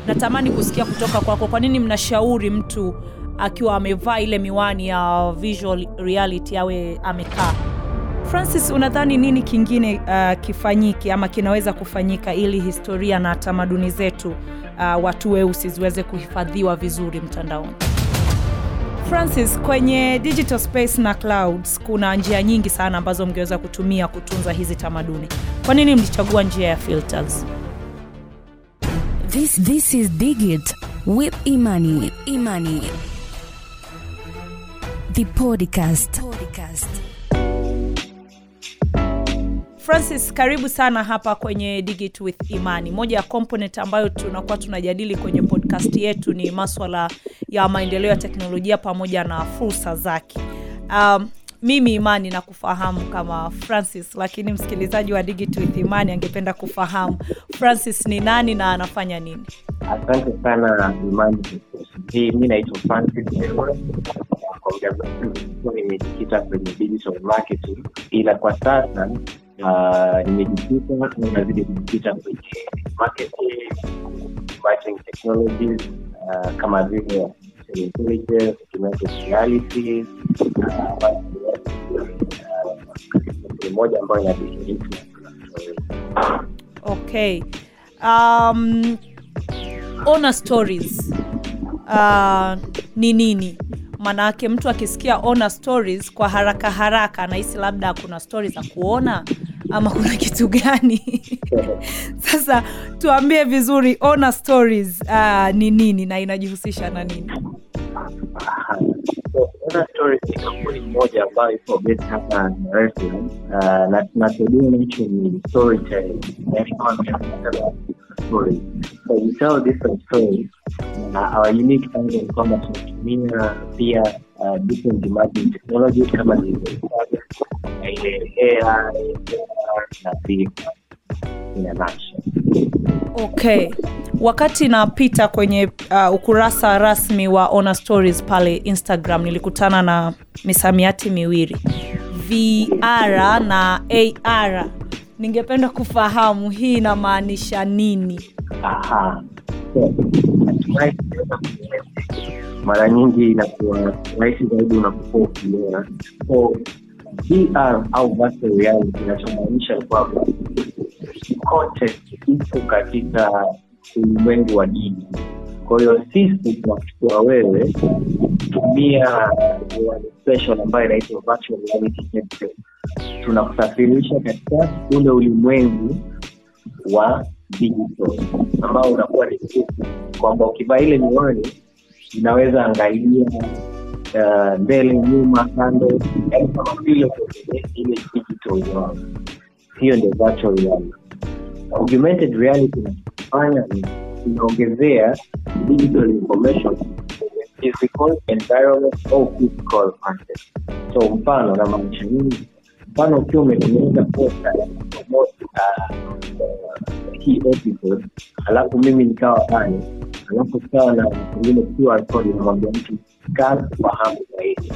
natamani kusikia kutoka kwako kwa nini mnashauri mtu akiwa amevaa ile miwani ya visual reality awe amekaa francis unadhani nini kingine uh, kifanyike ama kinaweza kufanyika ili historia na tamaduni zetu uh, watu weusi ziweze kuhifadhiwa vizuri mtandaoni francis kwenye digital space na clouds kuna njia nyingi sana ambazo mngeweza kutumia kutunza hizi tamaduni kwa nini mlichagua njia ya filters This this is Digit with Imani. Imani. The podcast. Podcast. francis karibu sana hapa kwenye digit with imani moja ya component ambayo tunakuwa tunajadili kwenye podcast yetu ni maswala ya maendeleo ya teknolojia pamoja na fursa zake um, mimi imani na kufahamu kama francis lakini msikilizaji wa digit with imani angependa kufahamu francis ni nani na anafanya nini Asante sana Imani. Hii mi naitwa Francis Ewa. Kwa muda mrefu nimekuwa nimejikita kwenye digital marketing, ila kwa sasa uh, nimejikita au nazidi kujikita kwenye marketing, marketing technologies uh, kama vile artificial intelligence, augmented reality uh, uh, moja ambayo inadhihirisha okay um, ona stories uh, ni nini maanake mtu akisikia ona stories kwa haraka haraka anahisi labda kuna stories za kuona ama kuna kitu gani sasa tuambie vizuri ona stories uh, ni nini na inajihusisha na nini So, Ona Stories ni kampuni moja ambayo iko based hapa Dar es Salaam uh, na tunachodia nacho ni storytelling, yani content kama stories. So we tell different stories na our unique angle ni kwamba tunatumia pia uh, different emerging technologies kama zilivyotaja na ile AI na pia in a nutshell. okay wakati napita kwenye uh, ukurasa rasmi wa ona stories pale instagram nilikutana na misamiati miwili vr na ar ningependa kufahamu hii inamaanisha nini Aha. So, hatimaye tunaweza kueleza. mara nyingi inakuwa rahisi zaidi unapokuwa ukiona so VR au virtual reality inachomaanisha kwamba content ipo katika ulimwengu wa dini kwa hiyo sisi tunakuchukua wewe kutumia special ambayo inaitwa virtual reality headset tunakusafirisha katika ule ulimwengu wa digital ambao unakuwa ni mfupi kwamba ukivaa ile miwani inaweza angalia uh, mbele nyuma kando yani kama vile uko kwenye ile digital world hiyo ndio virtual reality augmented reality inachofanya ni inaongezea digital information kwenye physical environment au physical content so mfano namaanisha nini mfano ukiwa umetengeneza posta ya kupromote uh, uh, hii episode alafu mimi nikawa pale alafu kawa na pengine QR code inamwambia mtu scan fahamu zaidi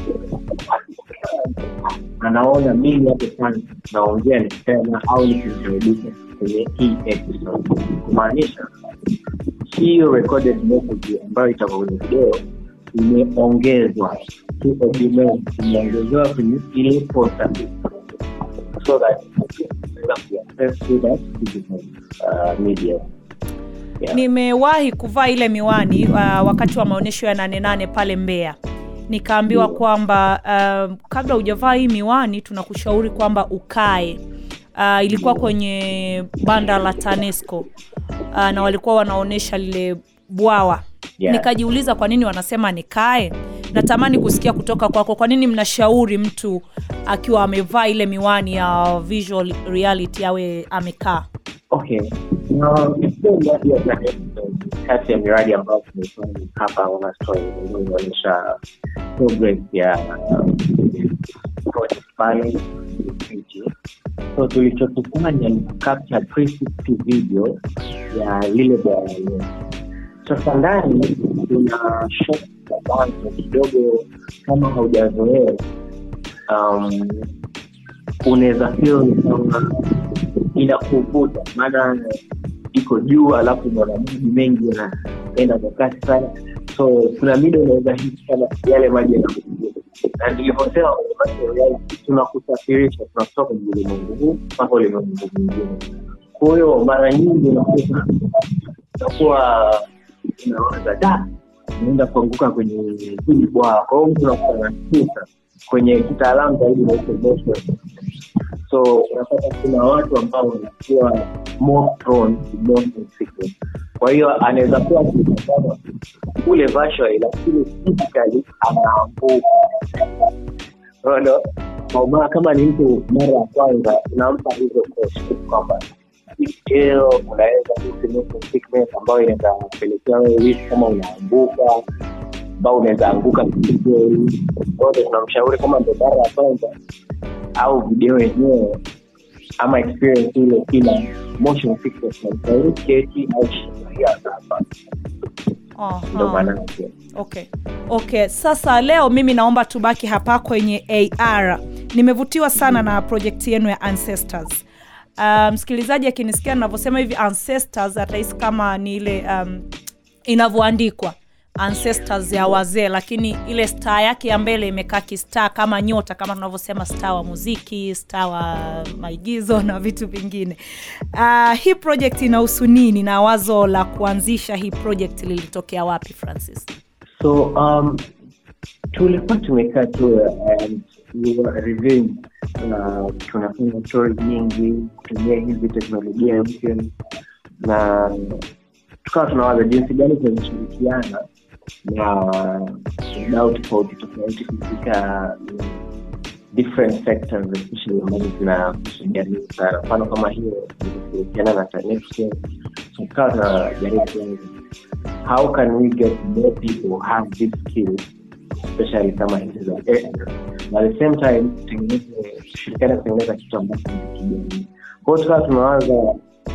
anaona mimi hapo sana naongea nikisema au nikimkaribisha kwenye hii episode kumaanisha hiyo recorded message ambayo itakuwa kwenye video imeongezwa hii augment imeongezewa kwenye ile posta so that unaweza kuaccess to that digital uh, media Yeah. nimewahi kuvaa ile miwani uh, wakati wa maonyesho ya nane nane pale mbeya nikaambiwa kwamba uh, kabla hujavaa hii miwani tunakushauri kwamba ukae uh, ilikuwa kwenye banda la tanesco uh, na walikuwa wanaonyesha lile bwawa Yeah. nikajiuliza kwa nini wanasema nikae natamani kusikia kutoka kwako kwa nini mnashauri mtu akiwa amevaa ile miwani ya visual reality awe amekaa Okay. Na hiyo miradi ya Planet ni kati ya miradi ambayo tumeifanya hapa Ona Story ambayo inaonyesha progress ya um, project pale nchi. So tulichokifanya ni kucapture 360 video ya lile bwawa letu. Sasa ndani kuna shot za mwanzo kidogo, kama haujazoea um, unaweza feel ni kama inakuvuta maana iko juu alafu unaona maji mengi yana- inaenda kwa kasi sana so kuna mida unaweza hisi kama yale maji yanakuja na nilivyosema kwenye virtual reality, tunakusafirisha tunakutoka kwenye ulimwengu huu mpaka ulimwengu mwingine kwa hiyo mara nyingi unakuta unakuwa unawaza da unaenda kuanguka kwenye hili bwawa kwa hiyo mtu unakuwa anashtuka kwenye kitaalamu zaidi naitwa motion so unapata kuna watu ambao wanakuwa more prone to motion sickness kwa hiyo anaweza kuwa akitazama kule virtually lakini physically anaanguka Unaona? Kwa maana kama ni mtu mara ya kwanza unampa hizo coach kwamba leo unaweza kuhisi motion sickness ambayo inaweza kupelekea wewe wishi kama unaanguka ambao unaweza anguka vizuri wote tunamshauri kama ndo mara ya kwanza au video yenyewe ama experience ile ina motion sickness namshauri keti au shikilia hapa Aha. ndo maana yake okay okay sasa leo mimi naomba tubaki hapa kwenye ar nimevutiwa sana na projekti yenu ya ancestors uh, msikilizaji akinisikia navyosema hivi ancestors atahisi kama ni ile um, inavyoandikwa ancestors ya wazee lakini ile star yake ya mbele imekaa kistar kama nyota kama tunavyosema star wa muziki star wa maigizo na vitu vingine uh, hii project inahusu nini na wazo la kuanzisha hii project lilitokea wapi francis so um, tulikuwa tumekaa tu and we were reviewing na tunafanya story nyingi kutumia hizi teknolojia mpya na tukawa tunawaza jinsi gani tunashirikiana na wadau tofauti tofauti katika mm, different sectors especially ambazo zinahusu jamii sana mfano kama hiyo kushirikiana na TANESCO so tukawa tunajaribu kuanza how can we get more people have these skills especially kama hizi za AI na at the same time tutengeneze tushirikiane kutengeneza kitu ambacho ni kijamii kwa hiyo tukawa tunawaza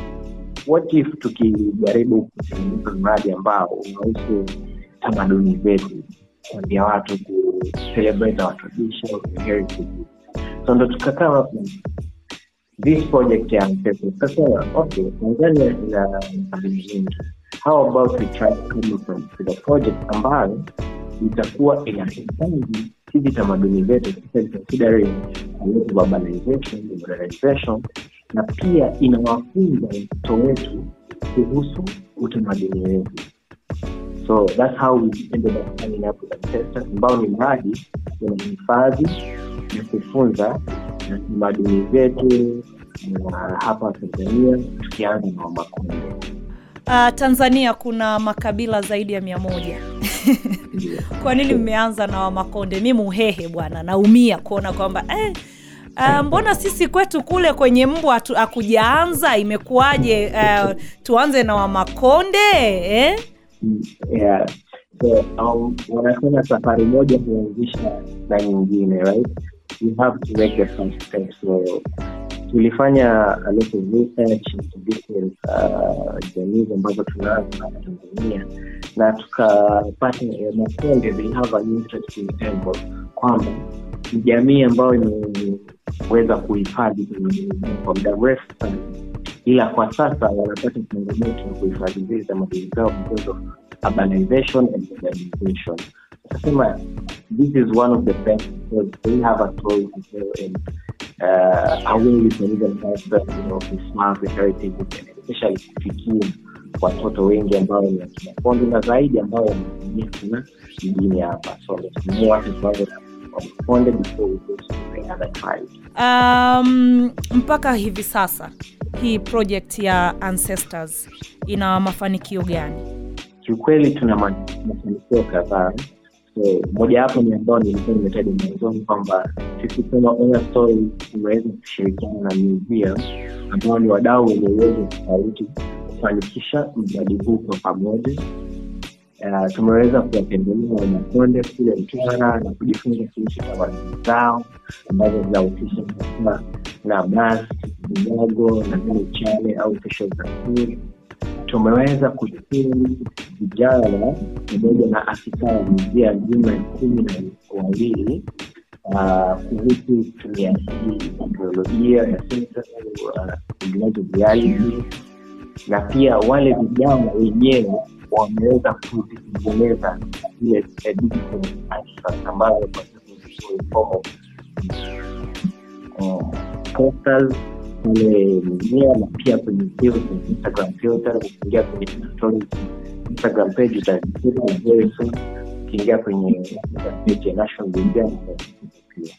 what if tukijaribu kutengeneza mradi ambao unahusu tamaduni zetu kuambia watu ku celebrate our tradition heritage so ndo tukakaa hapo this project ya mpepo tukasema okay tanzania ina tamaduni nyingi how about we try to come up with a project ambayo itakuwa inahifadhi hizi tamaduni zetu especially considering a lot of urbanization modernization na pia inawafunza watoto wetu kuhusu utamaduni wetu so that's how we ended up coming up with ancestors ambao ni mradi unahifadhi na kufunza na tamaduni zetu na hapa tanzania tukianza na wamakonde uh, tanzania kuna makabila zaidi ya mia moja kwa nini mmeanza na wamakonde mi muhehe bwana naumia kuona kwamba eh, Uh, mbona sisi kwetu kule kwenye mbwa hatu- hakujaanza imekuwaje uh, tuanze na wamakonde eh? yeah. so um, wanasema safari moja huanzisha na nyingine right you have to make the first step so tulifanya a lot of research into different uh, jamii ambazo tunazo hapa tanzania na tukapata eh, makonde they have an interesting angle kwamba ni jamii ambayo imeweza kuhifadhi tamaduni zao kwa muda mrefu sana ila kwa sasa wanapata changamoto ya kuhifadhi zile tamaduni zao because of urbanization and modernization nasema this is one of the best because they have a story to tell and uh, a way we can even help them you know preserve the heritage and especially kufikia watoto wengi ambao ni wakina Konde na zaidi ambao wanatumia sana mjini hapa so natumia watu kwanza Konde before we go to the other tribes um, mpaka hivi sasa hii project ya ancestors ina mafanikio gani kiukweli tuna ma- mafanikio kadhaa so mojawapo ni ambao nilikuwa nimetaja mwanzoni kwamba sisi kama Ona story tumeweza kushirikiana na museum ambao ni wadau wenye uwezo tofauti kufanikisha mradi huu kwa pamoja Uh, tumeweza kuwatembelea wanakonde kule Mtwara na kujifunza kuhusu tamaduni zao ambazo zinahusisha na na bas vinyago na vile chane au kesho za siri tumeweza kushukuru vijana pamoja na afisa wa jinsia ya juma ya kumi na wawili ah, kuhusu kutumia hii teknolojia ya sensa uh, reality na pia wale vijana wenyewe wameweza kuzitengeneza zile eh, digital artifacts ambazo kwa sasa ziko in form of uh, posters kule mimea na pia kwenye filter, Instagram filter. Ukiingia kwenye stories Instagram page utazikuta very soon. Ukiingia kwenye Instagram page ya National Museum utazikuta pia.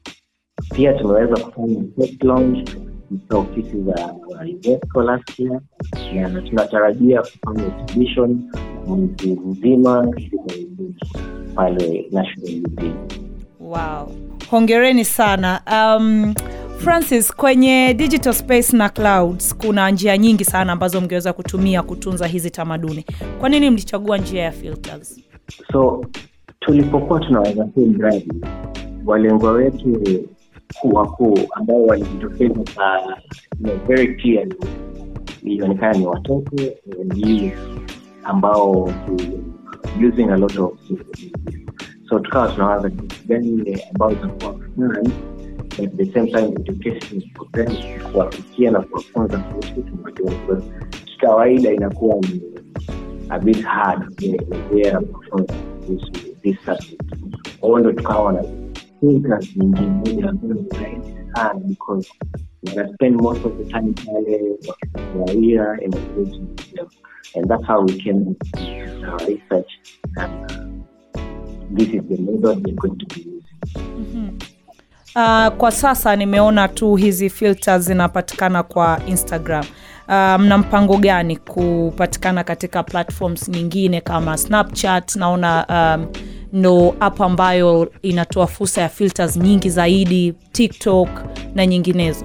Pia tumeweza kufanya test launch katika ofisi za UNESCO last year na tunatarajia kufanya exhibition mwezi mzima hivi karibuni pale National Museum. Wow, hongereni sana. Um, Francis, kwenye digital space na clouds kuna njia nyingi sana ambazo mngeweza kutumia kutunza hizi tamaduni. Kwa nini mlichagua njia ya filters? so tulipokuwa tunaweza huu mradi walengwa wetu kuu wakuu ambao walijitokeza kwa you know, very clearly ilionekana ni watoto and youth ambao using a lot of social media. so tukawa tunawaza jinsi gani ile ambao itakuwa fun but at the same time education for them kuwafikia na kuwafunza kuhusu tamaduni Because kikawaida inakuwa ni a bit hard kuelezea na kufunza kuhusu this subject kwa hiyo ndo tukawa na filters nyingine moja ambayo ni rahisi sana because wana spend most of the time pale wakifurahia and engaging with them and that's how we came up with our research and uh, this is the method we're going to be using Uh, kwa sasa nimeona tu hizi filters zinapatikana kwa Instagram. Uh, mna mpango gani kupatikana katika platforms nyingine kama Snapchat? Naona um, ndo app ambayo inatoa fursa ya filters nyingi zaidi, TikTok na nyinginezo.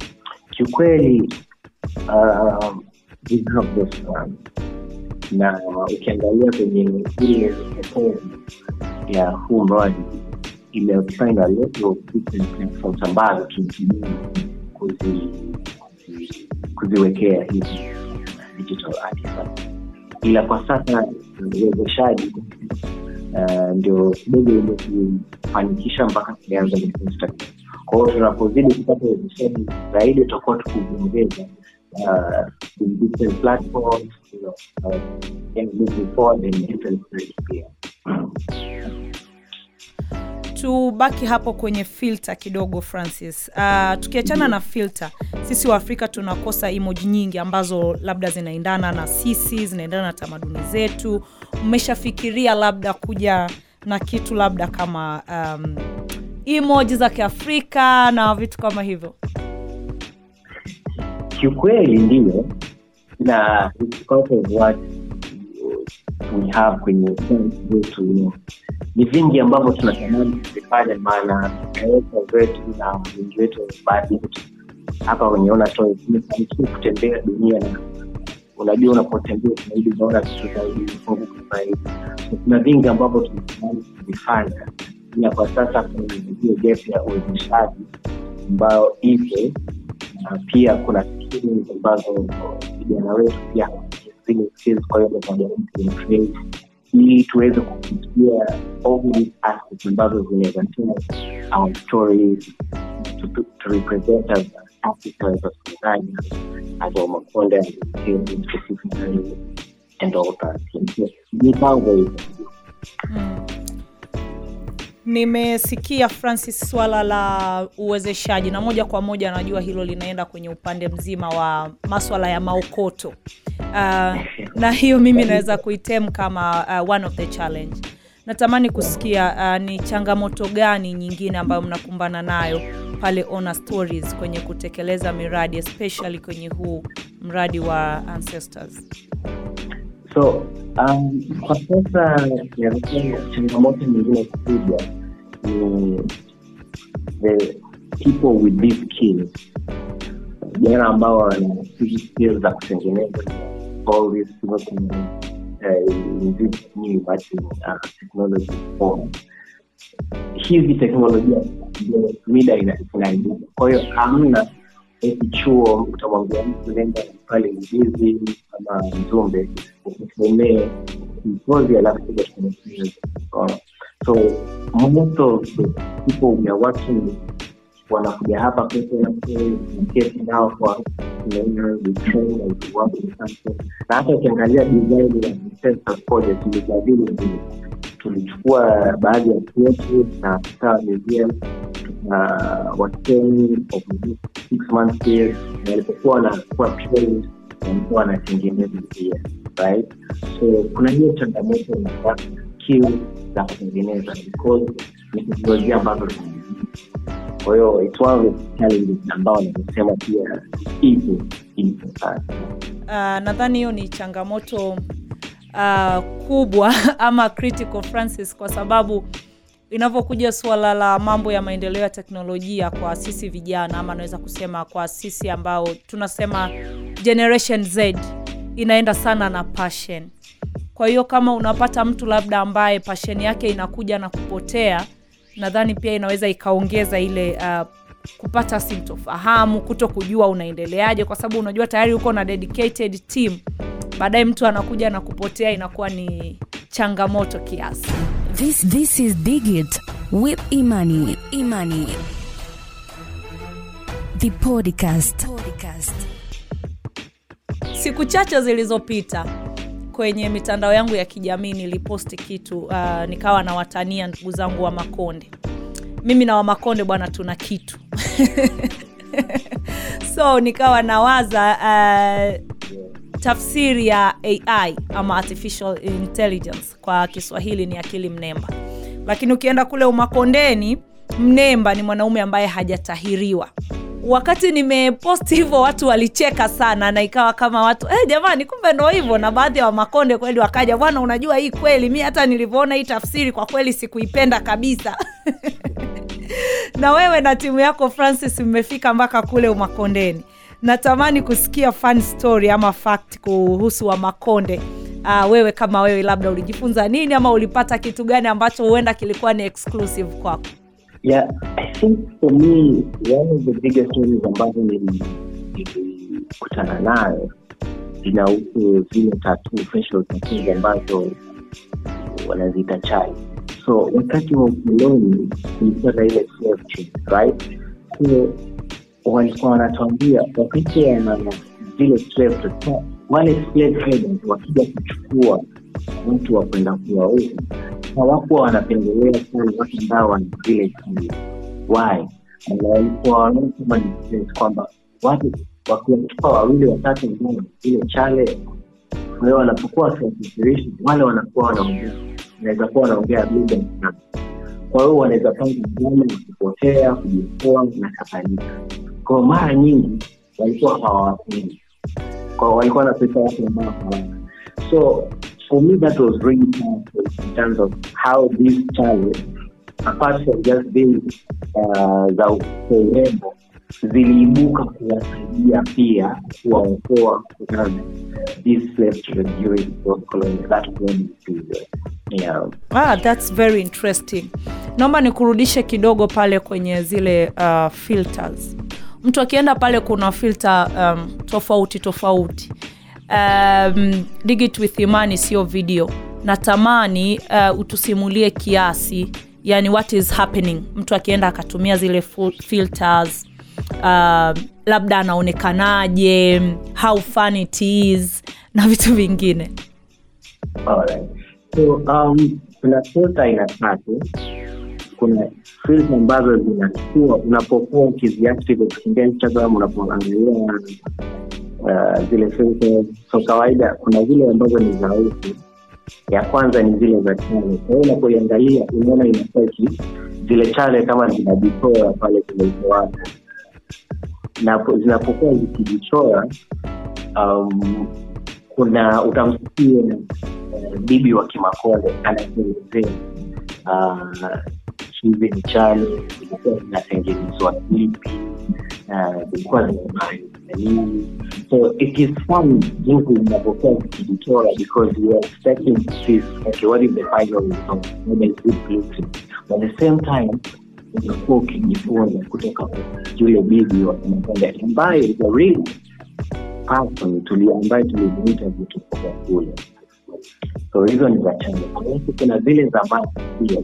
kiukweli uh, we have those plans. na ukiangalia kwenye ile proposal ya huu mradi imefind a lot of different platforms ambazo tunatumia kuzi, kuzi, kuziwekea hizi digital artifacts ila kwa sasa uwezeshaji uh, ndio kidogo imetufanikisha mpaka tumeanza na Instagram. Kwa hiyo tunapozidi kupata uwezeshaji zaidi, tutakuwa tukiongeza uh, in different platforms, you know, uh, and moving forward in different ways pia. tubaki hapo kwenye filter kidogo francis uh, tukiachana na filter sisi wa afrika tunakosa emoji nyingi ambazo labda zinaendana na sisi zinaendana na tamaduni zetu mmeshafikiria labda kuja na kitu labda kama um, emoji za kiafrika na vitu kama hivyo Kiukweli ndiyo, na it's part of what we have kwenye science zetu you know. Ni vingi ambavyo tunatamani kuvifanya, maana naweka wetu na wengi wetu baadhi yetu hapa kwenye Ona Toys tumefanikiwa kutembea dunia na unajua unapotembea zaidi unaona vitu zaidi vifunguka zaidi So, kuna vingi ambavyo tunatamani kuvifanya ila kwa sasa kuna hiyo gap ya uwezeshaji ambayo ipo na pia kuna skills ambazo vijana wetu pia zile skills kwa hiyo ndo tunajaribu kuimprove ili tuweze kufikia all these aspects ambazo zinaweza tell our stories to, to, to represent us as Africans as Tanzania as Wamakonde and Msemi specifically and all that. So, mipango hiyo mm. nimesikia francis swala la uwezeshaji na moja kwa moja najua hilo linaenda kwenye upande mzima wa maswala ya maokoto uh, na hiyo mimi naweza kuitem kama uh, one of the challenge natamani kusikia uh, ni changamoto gani nyingine ambayo mnakumbana nayo pale Ona Stories kwenye kutekeleza miradi especially kwenye huu mradi wa ancestors so um, kwa sasa nadhani changamoto nyingine kubwa ni the people with these skills vijana ambao wana hizi skills za kutengeneza all this working uh, in this new emerging uh, technology form hizi teknolojia ndio mida ina- inaibuka kwa hiyo hamna eti chuo utamwambia mtu nenda pale Mbizi ama Mzumbe ukusomee mkozi alafu kuja tukufunze. Unaona? so most of the people we are working with wanakuja hapa kwetu kesi nao kwa na hata ukiangalia design ya Census Project tulijadili vile tulichukua baadhi ya kwetu na kukaa museum wastani of six months period na walipokuwa wanakuwa trained walikuwa wanatengeneza pia right so kuna hiyo changamoto na skill za kutengeneza because ni teknolojia ambazo kwa hiyo it's one of the challenges ambao nimesema pia ipo ipo sana uh, nadhani hiyo ni changamoto uh, kubwa ama critical Francis, kwa sababu inavyokuja suala la mambo ya maendeleo ya teknolojia kwa sisi vijana ama naweza kusema kwa sisi ambao tunasema generation Z inaenda sana na passion. Kwa hiyo kama unapata mtu labda ambaye passion yake inakuja na kupotea, nadhani pia inaweza ikaongeza ile uh, kupata sintofahamu, kuto kujua unaendeleaje, kwa sababu unajua tayari uko na dedicated team, baadaye mtu anakuja na kupotea, inakuwa ni changamoto kiasi. This this is Digit with Imani. Imani. The podcast. podcast. Siku chache zilizopita kwenye mitandao yangu ya kijamii niliposti kitu uh, nikawa nawatania ndugu zangu wa Makonde. Mimi na wa Makonde bwana, tuna kitu so nikawa nawaza uh, tafsiri ya AI ama artificial intelligence kwa Kiswahili ni akili mnemba, lakini ukienda kule Umakondeni, mnemba ni mwanaume ambaye hajatahiriwa. Wakati nimeposti hivyo watu walicheka sana, na ikawa kama watu eh, jamani, kumbe ndo hivyo. Na baadhi ya Wamakonde kweli wakaja, bwana, unajua hii kweli, mi hata nilivyoona hii tafsiri kwa kweli sikuipenda kabisa na wewe na timu yako Francis mmefika mpaka kule Umakondeni. Natamani kusikia fun story ama fact kuhusu Wamakonde. Uh, wewe kama wewe, labda ulijifunza nini ama ulipata kitu gani ambacho huenda kilikuwa ni exclusive kwako? Yeah, I think for me one of the biggest stories ambazo nili- nilikutana nayo zinahusu zile tattoo, facial tattoos ambazo wanaziita chai. So wakati wa ukoloni kulikuwa na ile slave trade, right? So walikuwa wanatuambia wakati wana zile slave trade, wale slave traders wakija kuchukua watu wa kwenda kuwauza hawakuwa wanapendelea sana watu ambao wana zile chale. Why? Na walikuwa wanaona kama ni stress kwamba watu wakiwachukua wawili watatu ambao wana zile chale, kwa hiyo wanapokuwa wakiwasafirisha wale wanakuwa wanaongea, wanaweza kuwa wanaongea lugha fulani, kwa hiyo wanaweza panga njama ya kupotea, kujiokoa na kadhalika. Kwa hiyo mara nyingi walikuwa hawawapendi, kwa hiyo walikuwa wanapesa watu ambao hawana so for me that was really powerful in terms of how this challenge apart from just being uh, za urembo ziliibuka kuwasaidia pia kuwaokoa kutokana na this slave trade during those colonial, that colonial period. Yeah. Ah, that's very interesting. Naomba nikurudishe kidogo pale kwenye zile uh, filters. Mtu akienda pale kuna filter um, tofauti tofauti. Um, Digit with Imani sio video. Natamani uh, utusimulie kiasi, yani what is happening. Mtu akienda akatumia zile fu- filters uh, labda anaonekanaje, how fun it is na vitu vingine. Alright. So um, kuna filter aina tatu. Kuna filter ambazo zinachukua unapokuwa ukiziactive ukiingia Instagram unapoangalia uh, zile filters. So kawaida kuna zile ambazo ni za uso. Ya kwanza ni zile za chale. Kwa hiyo unapoiangalia unaona inakuwa iki- zile chale kama zinajitoa pale kwenye uso wako na po- zinapokuwa zikijichora um, kuna utamsikia uh, bibi wa kimakonde anaelezea uh, hizi ni chale zilikuwa zinatengenezwa vipi uh, zilikuwa zinafanya nini so it is fun jinsi zinavyokuwa zikijichora because you are expecting to see okay what is the final result what is it looking but at the same time unakuwa ukijifunza kutoka kwa yule bibi wa kimakonde ambaye is a real person tuli ambaye tuliziita vitu kwa kule so hizo ni za chanzo alafu kuna zile za maji pia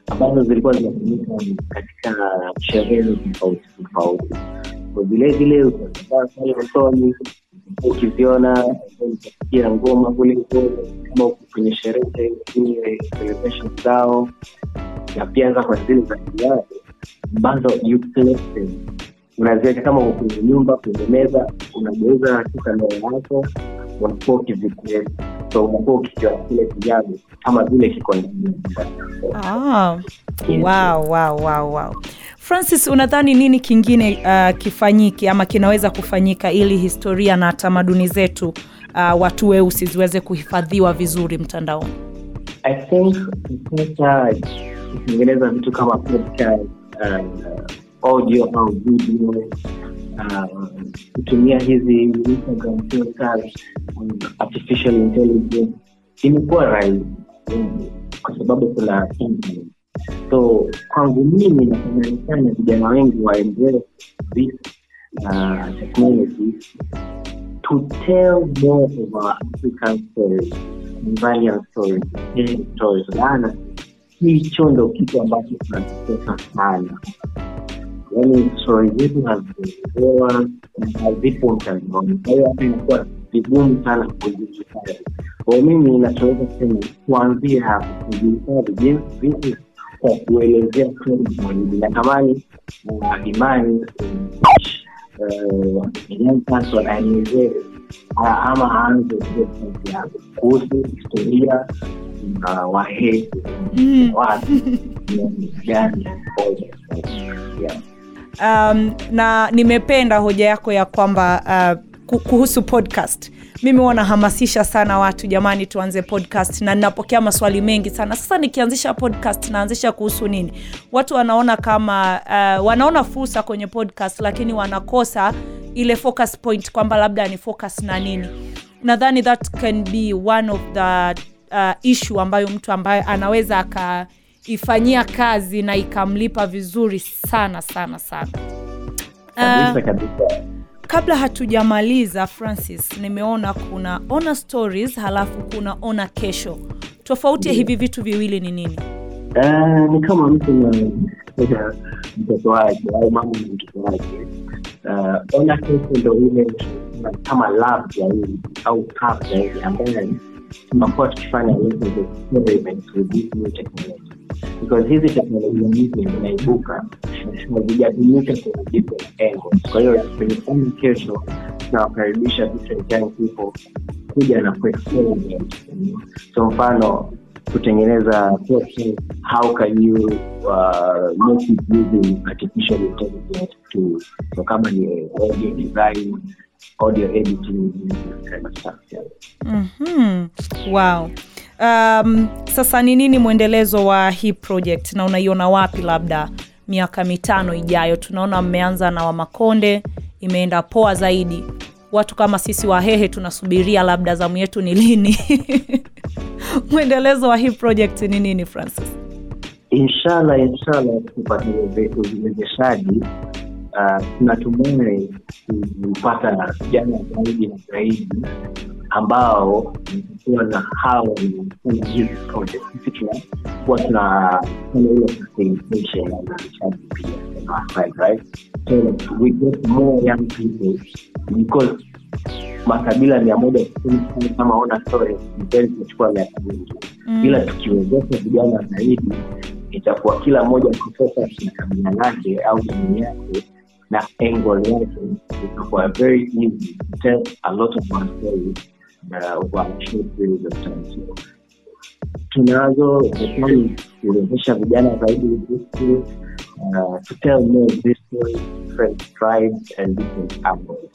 ambazo zilikuwa zinatumika katika sherehe tofauti tofauti. Kwa vile vile utakaa pale usoni ukiziona utasikia ngoma kule ngoma kama uko kwenye sherehe kwenye celebration zao na pia hata kwa zile za kijadi ambazo you place them unaziweka kama uko kwenye nyumba kwenye meza unageuza katika ndoo yako unakuwa ukiziplay so unakuwa ukikiona kile kijadi kama vile kiko ndani ya nyumba. Ah, Yes. wow, wow, wow, wow. Francis, unadhani nini kingine uh, kifanyike ama kinaweza kufanyika ili historia na tamaduni zetu uh, watu weusi ziweze kuhifadhiwa vizuri mtandaoni? I think sasa kutengeneza vitu kama podcast, uh, audio au video uh, kutumia hizi Instagram filters, um, artificial intelligence imekuwa rahisi mm, kwa sababu kuna internet. so kwangu mimi natamani sana vijana wengi wa embrace this uh, technology to tell more of our African stories, Tanzanian stories, Kenyan stories. Maana hicho ndo kitu ambacho tunakikosa sana, yaani stori zetu hazielewa na hazipo mtandaoni. Kwa hiyo hata inakuwa vigumu sana kuzihifadhi. Kwa mimi ninachoweza kusema kuanzia hapo kuzihifadhi jinsi vipi kwa kuelezea stori zaidi. Natamani uh, imani uh, young person aelezee uh, ama aanze kuelezea yake kuhusu historia na wahehe Mm. watu ni gani yeah. um, na nimependa hoja yako ya kwamba uh, ku- kuhusu podcast mimi huwa nahamasisha sana watu jamani tuanze podcast na ninapokea maswali mengi sana sasa nikianzisha podcast naanzisha kuhusu nini watu wanaona kama uh, wanaona fursa kwenye podcast lakini wanakosa ile focus point kwamba labda ni focus na nini nadhani that can be one of the uh, issue ambayo mtu ambaye anaweza akaifanyia kazi na ikamlipa vizuri sana sana sana kabisa kabisa kabla hatujamaliza francis nimeona kuna ona stories halafu kuna ona kesho tofauti ya hivi vitu viwili ni nini Eh, ni kama mtu na na mtoto wake au mama na mtoto wake uh, ona kesho ndo ile kama lab zaidi au cup zaidi ambayo tunakuwa tukifanya hizi experiments with this new technology because hizi teknolojia mpya zinaibuka na zijatumika kwenye different angles kwa hiyo kwenye ona kesho tunawakaribisha different young people kuja na kuexperiment so mfano kutengeneza podcast, how can you uh, make it using artificial intelligence to so kama ni audio design audio editing this kind of stuff yeah. mm-hmm. wow um, sasa ni nini mwendelezo wa hii project na unaiona wapi labda miaka mitano ijayo tunaona mmeanza na wamakonde imeenda poa zaidi watu kama sisi wahehe tunasubiria labda zamu yetu ni lini mwendelezo wa hii project ni nini francis inshallah inshallah kupata uweze- uwezeshaji uh, tunatumai kupata vijana zaidi na zaidi ambao watakuwa na hawa wanafanya hizi project sisi tunakuwa tunafanya ile facilitation na uzalishaji pia on our side right so that we get more young people because makabila mia moja kusini sana kama ona story mteli tunachukua miaka mingi Mm. ila tukiwezesha vijana zaidi itakuwa kila mmoja kufocus na kabila lake au jamii yake na angle yake itakuwa very easy to tell a lot of our stories uh, over a short period of time so tunazo hekani kuwezesha vijana zaidi with this tool, uh, to tell more of this story different tribes and different angles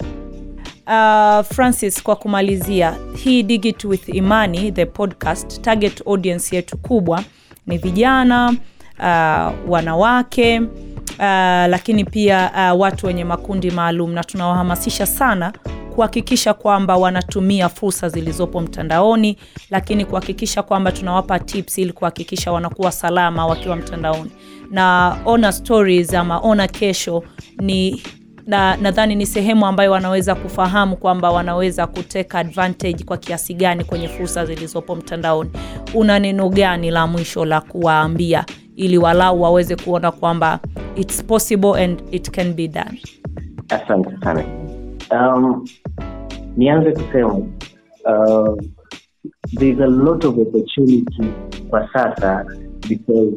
Uh, francis kwa kumalizia hii digit with imani the podcast target audience yetu kubwa ni vijana uh, wanawake uh, lakini pia uh, watu wenye makundi maalum na tunawahamasisha sana kuhakikisha kwamba wanatumia fursa zilizopo mtandaoni lakini kuhakikisha kwamba tunawapa tips ili kuhakikisha wanakuwa salama wakiwa mtandaoni na ona stories ama ona kesho ni na nadhani ni sehemu ambayo wanaweza kufahamu kwamba wanaweza kuteka advantage kwa kiasi gani kwenye fursa zilizopo mtandaoni una neno gani la mwisho la kuwaambia ili walau waweze kuona kwamba it's possible and it can be done asante sana um, nianze kusema uh, there's a lot of opportunity kwa sasa because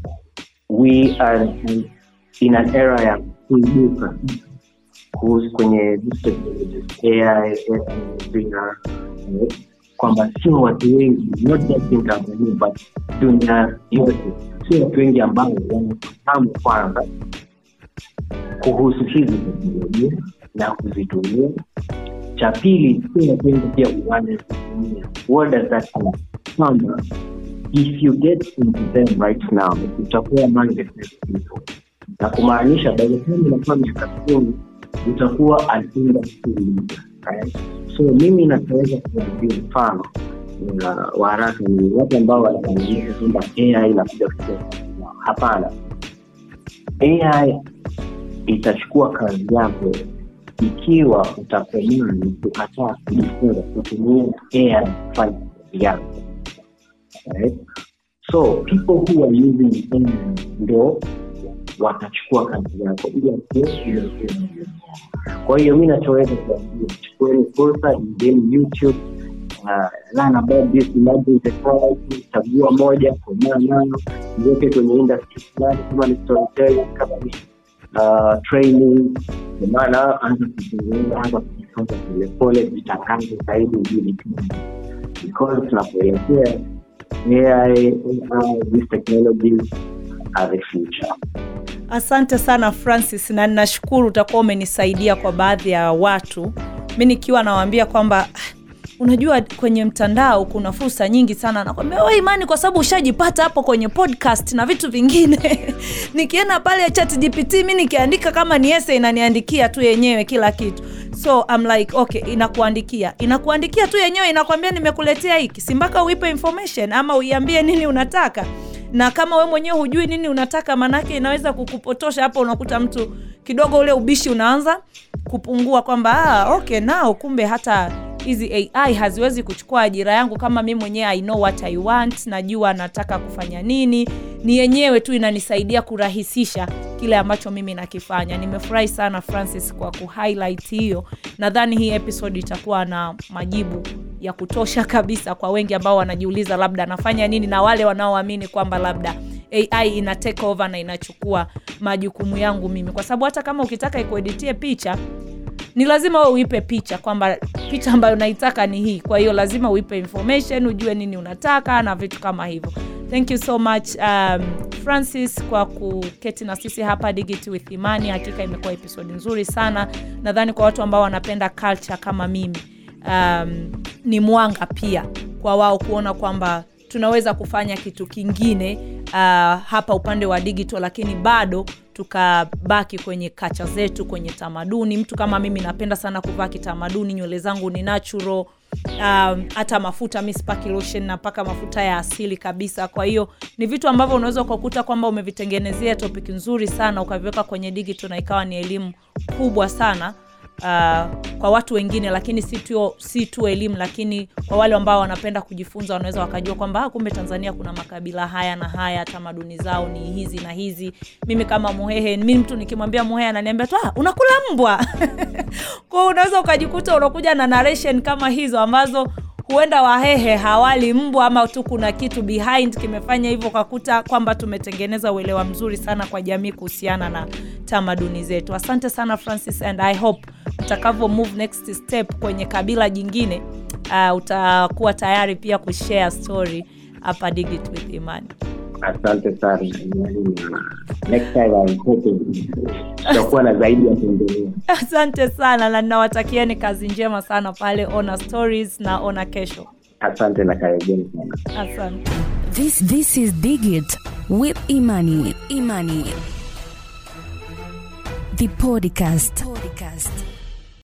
we are in an era ya kuibuka kuhusu kwenye these technologies, AI, VR, eh, kwamba sio watu wengi not just in Tanzania but dunia yote sio watu wengi ambao wanafahamu kwanza kuhusu hizi teknolojia na kuzitumia cha pili sio watu wengi pia wanazitumia what does that mean kwamba if you get into them right now utakuwa among the first people na kumaanisha by the time unakuwa miaka kumi utakuwa an industry leader right? so mimi nataweza kuambia mfano na wa haraka ni watu ambao wanaaminisha kwamba ai inakuja kuchukua hapana ai itachukua kazi yako ikiwa utakomani kukataa kujifunza kutumia ai kufanya kazi yako right? so people who are using AI ndo watachukua kazi yako ili asiwe kwa hiyo mi nachoweza kuambia chukueni fursa ingeni youtube uh, learn about this emerging technology chagua moja komaa nayo iweke kwenye industry fulani kama ni storytelling kama ni uh, training kwa maana anza kuzungumza anza kujifunza polepole vitangazo zaidi ujulikana because tunapoelekea AI, AI, these technologies are the future. asante sana francis na ninashukuru utakuwa umenisaidia kwa baadhi ya watu mi nikiwa nawaambia kwamba "Ah, unajua kwenye mtandao kuna fursa nyingi sana nakwambia we imani kwa sababu ushajipata hapo kwenye podcast na vitu vingine nikienda pale chat gpt mi nikiandika kama ni ese inaniandikia tu yenyewe kila kitu so I'm like okay inakuandikia inakuandikia tu yenyewe inakwambia nimekuletea hiki si mpaka uipe information ama uiambie nini unataka na kama we mwenyewe hujui nini unataka manake inaweza kukupotosha hapo unakuta mtu kidogo ule ubishi unaanza kupungua kwamba ah, okay nao kumbe hata hizi ai haziwezi kuchukua ajira yangu kama mi mwenyewe i know what i want najua nataka kufanya nini ni yenyewe tu inanisaidia kurahisisha kile ambacho mimi nakifanya nimefurahi sana francis kwa kuhighlight hiyo nadhani hii episode itakuwa na majibu ya kutosha kabisa kwa wengi ambao wanajiuliza labda nafanya nini na wale wanaoamini kwamba labda ai ina take over na inachukua majukumu yangu mimi kwa sababu hata kama ukitaka ikueditie picha ni lazima we uipe picha kwamba picha ambayo unaitaka ni hii kwa hiyo lazima uipe information ujue nini unataka na vitu kama hivyo thank you so much um, francis kwa kuketi na sisi hapa digit with imani hakika imekuwa episode nzuri sana nadhani kwa watu ambao wanapenda culture kama mimi um, ni mwanga pia kwa wao kuona kwamba tunaweza kufanya kitu kingine uh, hapa upande wa digital lakini bado tukabaki kwenye kacha zetu kwenye tamaduni mtu kama mimi napenda sana kuvaa kitamaduni nywele zangu ni natural um, hata mafuta mi sipaki lotion napaka mafuta ya asili kabisa kwa hiyo ni vitu ambavyo unaweza ukakuta kwamba umevitengenezea topic nzuri sana ukaviweka kwenye digital na ikawa ni elimu kubwa sana uh, kwa watu wengine lakini si tu, si tu elimu lakini kwa wale ambao wanapenda kujifunza wanaweza wakajua kwamba ah, kumbe tanzania kuna makabila haya na haya tamaduni zao ni hizi na hizi mimi kama muhehe mi mtu nikimwambia muhehe ananiambia tu ah, unakula mbwa kwao unaweza ukajikuta unakuja na narration kama hizo ambazo huenda wahehe hawali mbwa ama tu kuna kitu behind kimefanya hivyo ukakuta kwamba tumetengeneza uelewa mzuri sana kwa jamii kuhusiana na tamaduni zetu asante sana francis and i hope utakavyo move next step kwenye kabila jingine uh, utakuwa tayari pia kushare story hapa digit with imani asante sana next time I'm hoping tutakuwa na zaidi ya kuendelea asante sana na ninawatakieni kazi njema sana pale ona stories na ona kesho asante na karibuni sana asante This this is Digit with Imani. Imani. The podcast. podcast.